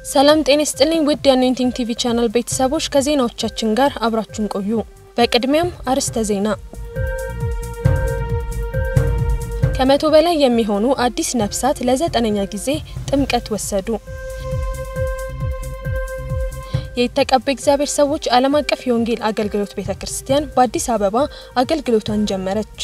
ሰላም ጤና ይስጥልኝ ውድ የአኖይንቲንግ ቲቪ ቻናል ቤተሰቦች ከዜናዎቻችን ጋር አብራችሁን ቆዩ። በቅድሚያም አርዕስተ ዜና። ከመቶ በላይ የሚሆኑ አዲስ ነፍሳት ለዘጠነኛ ጊዜ ጥምቀት ወሰዱ። የተቀቡ እግዚአብሔር ሰዎች ዓለም አቀፍ የወንጌል አገልግሎት ቤተ ክርስቲያን በአዲስ አበባ አገልግሎቷን ጀመረች።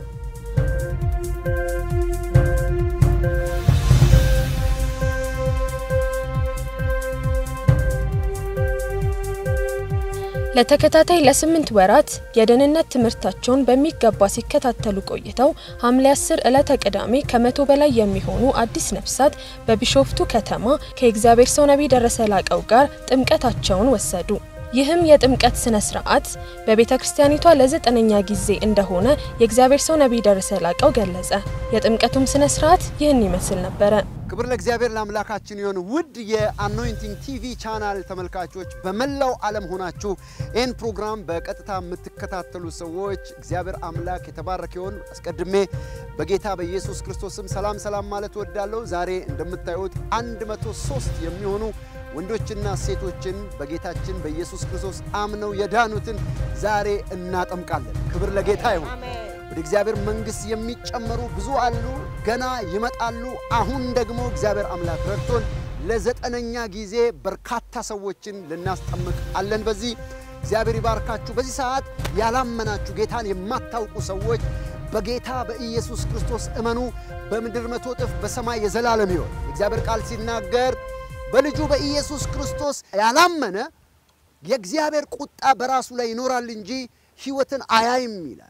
ለተከታታይ ለስምንት ወራት የደህንነት ትምህርታቸውን በሚገባ ሲከታተሉ ቆይተው ሐምሌ 10 ዕለተ ቅዳሜ ከመቶ በላይ የሚሆኑ አዲስ ነፍሳት በቢሾፍቱ ከተማ ከእግዚአብሔር ሰው ነቢይ ደረሰ ላቀው ጋር ጥምቀታቸውን ወሰዱ። ይህም የጥምቀት ስነ ስርዓት በቤተ ክርስቲያኒቷ ለዘጠነኛ ጊዜ እንደሆነ የእግዚአብሔር ሰው ነቢይ ደረሰ ላቀው ገለጸ። የጥምቀቱም ስነ ስርዓት ይህን ይመስል ነበረ። ክብር ለእግዚአብሔር ለአምላካችን ይሁን። ውድ የአኖይንቲንግ ቲቪ ቻናል ተመልካቾች በመላው ዓለም ሆናችሁ ይህን ፕሮግራም በቀጥታ የምትከታተሉ ሰዎች እግዚአብሔር አምላክ የተባረከ ይሁን። አስቀድሜ በጌታ በኢየሱስ ክርስቶስም ሰላም ሰላም ማለት ወዳለሁ። ዛሬ እንደምታዩት 103 የሚሆኑ ወንዶችና ሴቶችን በጌታችን በኢየሱስ ክርስቶስ አምነው የዳኑትን ዛሬ እናጠምቃለን። ክብር ለጌታ ይሁን። ወደ እግዚአብሔር መንግሥት የሚጨመሩ ብዙ አሉ፣ ገና ይመጣሉ። አሁን ደግሞ እግዚአብሔር አምላክ ረድቶን ለዘጠነኛ ጊዜ በርካታ ሰዎችን ልናስጠምቅ አለን። በዚህ እግዚአብሔር ይባርካችሁ። በዚህ ሰዓት ያላመናችሁ ጌታን የማታውቁ ሰዎች በጌታ በኢየሱስ ክርስቶስ እመኑ። በምድር መቶ እጥፍ በሰማይ የዘላለም ሕይወት የእግዚአብሔር ቃል ሲናገር በልጁ በኢየሱስ ክርስቶስ ያላመነ የእግዚአብሔር ቁጣ በራሱ ላይ ይኖራል እንጂ ሕይወትን አያይም ይላል።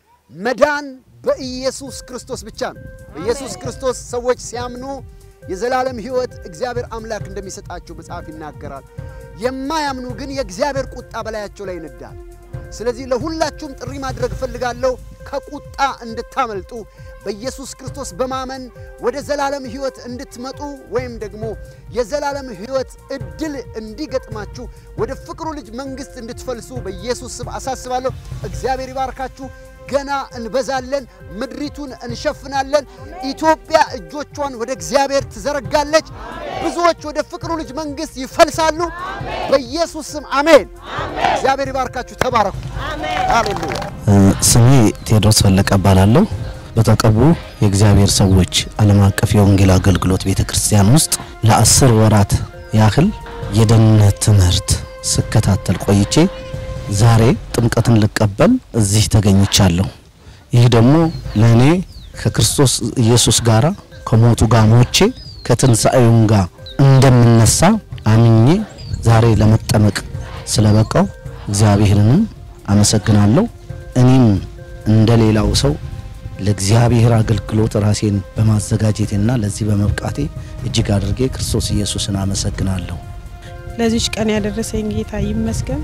መዳን በኢየሱስ ክርስቶስ ብቻ ነው። በኢየሱስ ክርስቶስ ሰዎች ሲያምኑ የዘላለም ሕይወት እግዚአብሔር አምላክ እንደሚሰጣቸው መጽሐፍ ይናገራል። የማያምኑ ግን የእግዚአብሔር ቁጣ በላያቸው ላይ ይነዳል። ስለዚህ ለሁላችሁም ጥሪ ማድረግ እፈልጋለሁ ከቁጣ እንድታመልጡ በኢየሱስ ክርስቶስ በማመን ወደ ዘላለም ሕይወት እንድትመጡ ወይም ደግሞ የዘላለም ሕይወት እድል እንዲገጥማችሁ ወደ ፍቅሩ ልጅ መንግሥት እንድትፈልሱ በኢየሱስ ስም አሳስባለሁ። እግዚአብሔር ይባርካችሁ። ገና እንበዛለን፣ ምድሪቱን እንሸፍናለን። ኢትዮጵያ እጆቿን ወደ እግዚአብሔር ትዘረጋለች። ብዙዎች ወደ ፍቅሩ ልጅ መንግሥት ይፈልሳሉ። በኢየሱስ ስም አሜን። እግዚአብሔር ይባርካችሁ። ተባረኩ። ሃሌሉያ። ስሜ ቴዎድሮስ ፈለቀ እባላለሁ። በተቀቡ የእግዚአብሔር ሰዎች ዓለም አቀፍ የወንጌል አገልግሎት ቤተ ክርስቲያን ውስጥ ለአስር ወራት ያህል የደህንነት ትምህርት ስከታተል ቆይቼ ዛሬ ጥምቀትን ልቀበል እዚህ ተገኝቻለሁ። ይህ ደግሞ ለእኔ ከክርስቶስ ኢየሱስ ጋር ከሞቱ ጋር ሞቼ ከትንሣኤውም ጋር እንደምነሳ አምኜ ዛሬ ለመጠመቅ ስለበቃው እግዚአብሔርንም አመሰግናለሁ። እኔም እንደ ሌላው ሰው ለእግዚአብሔር አገልግሎት ራሴን በማዘጋጀቴና ለዚህ በመብቃቴ እጅግ አድርጌ ክርስቶስ ኢየሱስን አመሰግናለሁ። ለዚች ቀን ያደረሰኝ ጌታ ይመስገን።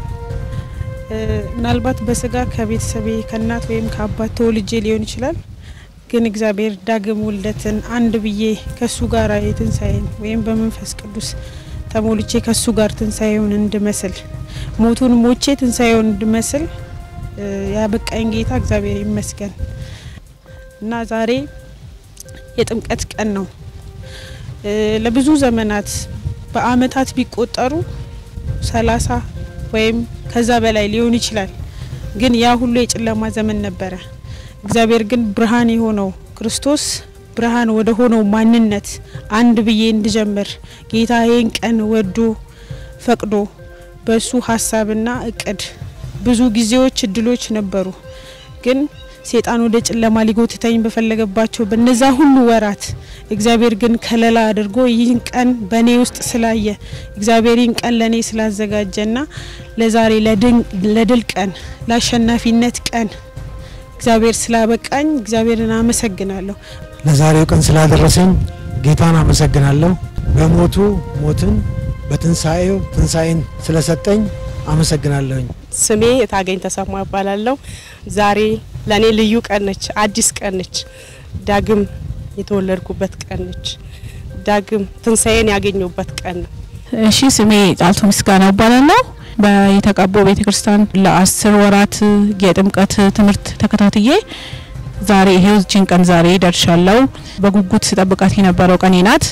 ምናልባት በስጋ ከቤተሰቤ ከእናት ወይም ከአባት ተወልጄ ሊሆን ይችላል። ግን እግዚአብሔር ዳግም ውልደትን አንድ ብዬ ከሱ ጋር የትንሣኤን ወይም በመንፈስ ቅዱስ ተሞልቼ ከሱ ጋር ትንሣኤውን እንድመስል ሞቱን ሞቼ ትንሣኤውን እንድመስል ያበቃኝ ጌታ እግዚአብሔር ይመስገን እና ዛሬ የጥምቀት ቀን ነው። ለብዙ ዘመናት በአመታት ቢቆጠሩ ሰላሳ ወይም ከዛ በላይ ሊሆን ይችላል። ግን ያ ሁሉ የጨለማ ዘመን ነበረ። እግዚአብሔር ግን ብርሃን የሆነው ክርስቶስ ብርሃን ወደ ሆነው ማንነት አንድ ብዬ እንድጀምር ጌታ ይህን ቀን ወዶ ፈቅዶ በሱ ሀሳብና እቅድ ብዙ ጊዜዎች እድሎች ነበሩ። ግን ሴጣን ወደ ጨለማ ሊጎትተኝ በፈለገባቸው በነዛ ሁሉ ወራት እግዚአብሔር ግን ከለላ አድርጎ ይህን ቀን በእኔ ውስጥ ስላየ እግዚአብሔር ይህን ቀን ለእኔ ስላዘጋጀና ለዛሬ ለድል ቀን ለአሸናፊነት ቀን እግዚአብሔር ስላበቃኝ እግዚአብሔርን አመሰግናለሁ። ለዛሬው ቀን ስላደረሰኝ ጌታን አመሰግናለሁ። በሞቱ ሞትን በትንሣኤው ትንሣኤን ስለሰጠኝ አመሰግናለሁኝ። ስሜ የታገኝ ተሰማ እባላለሁ። ዛሬ ለእኔ ልዩ ቀን ነች፣ አዲስ ቀን ነች። ዳግም የተወለድኩበት ቀን ነች። ዳግም ትንሣኤን ያገኘሁበት ቀን ነው። እሺ ስሜ ጫልቱ ምስጋና እባላለሁ። በየተቀቦ ቤተ ክርስቲያን ለአስር ወራት የጥምቀት ትምህርት ተከታትዬ ዛሬ ይሄው እችን ቀን ዛሬ ደርሻለሁ። በጉጉት ስጠብቃት የነበረው ቀኔ ናት።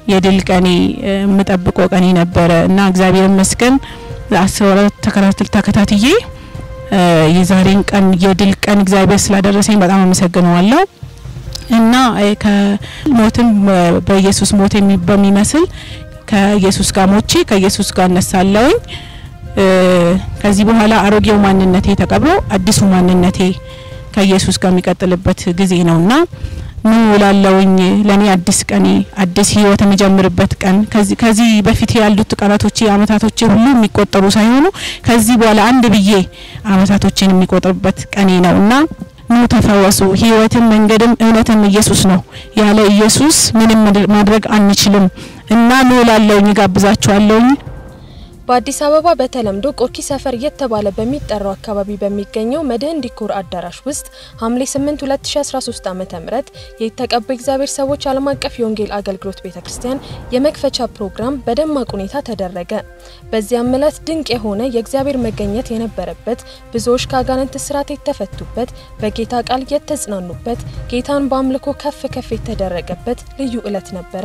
የድል ቀኔ የምጠብቀው ቀኔ ነበረ እና እግዚአብሔር ይመስገን አስር ወራት ተከታትል ተከታትዬ የዛሬን ቀን የድል ቀን እግዚአብሔር ስላደረሰኝ በጣም አመሰግነዋለሁ እና ከሞትም በኢየሱስ ሞት በሚመስል ከኢየሱስ ጋር ሞቼ ከኢየሱስ ጋር እነሳለሁኝ። ከዚህ በኋላ አሮጌው ማንነቴ ተቀብሮ አዲሱ ማንነቴ ከኢየሱስ ጋር የሚቀጥልበት ጊዜ ነውና ምን ውላለውኝ ለኔ አዲስ ቀኔ አዲስ ህይወት የምጀምርበት ቀን ከዚህ ከዚህ በፊት ያሉት ቀናቶቼ አመታቶቼ ሁሉ የሚቆጠሩ ሳይሆኑ ከዚህ በኋላ አንድ ብዬ አመታቶችን የሚቆጥርበት ቀኔ ነውና ኑ ተፈወሱ። ህይወትም መንገድም እውነትም ኢየሱስ ነው። ያለ ኢየሱስ ምንም ማድረግ አንችልም እና ኑ እላለሁኝ፣ ጋብዛችኋለሁኝ። በአዲስ አበባ በተለምዶ ቆርኪ ሰፈር እየተባለ በሚጠራው አካባቢ በሚገኘው መድህን ዲኮር አዳራሽ ውስጥ ሐምሌ 8 2013 ዓ.ም የተቀቡ እግዚአብሔር ሰዎች ዓለም አቀፍ የወንጌል አገልግሎት ቤተክርስቲያን የመክፈቻ ፕሮግራም በደማቅ ሁኔታ ተደረገ። በዚያም ዕለት ድንቅ የሆነ የእግዚአብሔር መገኘት የነበረበት፣ ብዙዎች ከአጋንንት እስራት የተፈቱበት፣ በጌታ ቃል የተጽናኑበት፣ ጌታን በአምልኮ ከፍ ከፍ የተደረገበት ልዩ ዕለት ነበረ።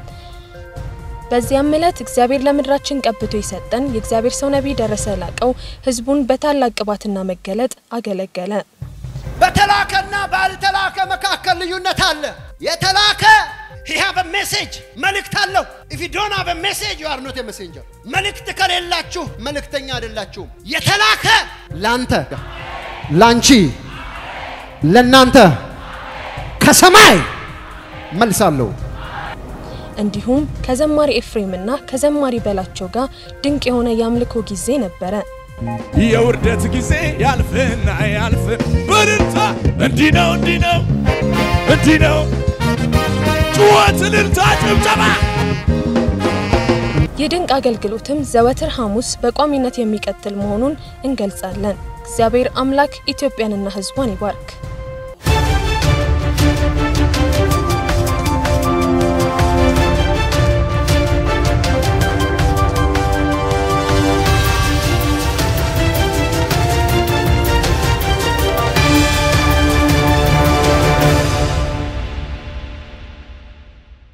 በዚያም ዕለት እግዚአብሔር ለምድራችን ቀብቶ የሰጠን የእግዚአብሔር ሰው ነቢይ ደረሰ ላቀው ህዝቡን በታላቅ ቅባትና መገለጥ አገለገለ። በተላከና ባልተላከ መካከል ልዩነት አለ። የተላከ he have a message መልእክት አለው። if you don't have a message you are not a messenger መልእክት ከሌላችሁ መልእክተኛ አይደላችሁም። የተላከ ላንተ፣ ላንቺ፣ ለናንተ ከሰማይ መልሳለሁ። እንዲሁም ከዘማሪ ኤፍሬምና ከዘማሪ በላቸው ጋር ድንቅ የሆነ የአምልኮ ጊዜ ነበረ። የውርደት ጊዜ ያልፍና ያልፍ በልልታ እንዲህ ነው እንዲህ ነው እንዲህ ነው ጩኸት፣ እልልታ፣ ጭብጨባ የድንቅ አገልግሎትም ዘወትር ሐሙስ በቋሚነት የሚቀጥል መሆኑን እንገልጻለን። እግዚአብሔር አምላክ ኢትዮጵያንና ሕዝቧን ይባርክ።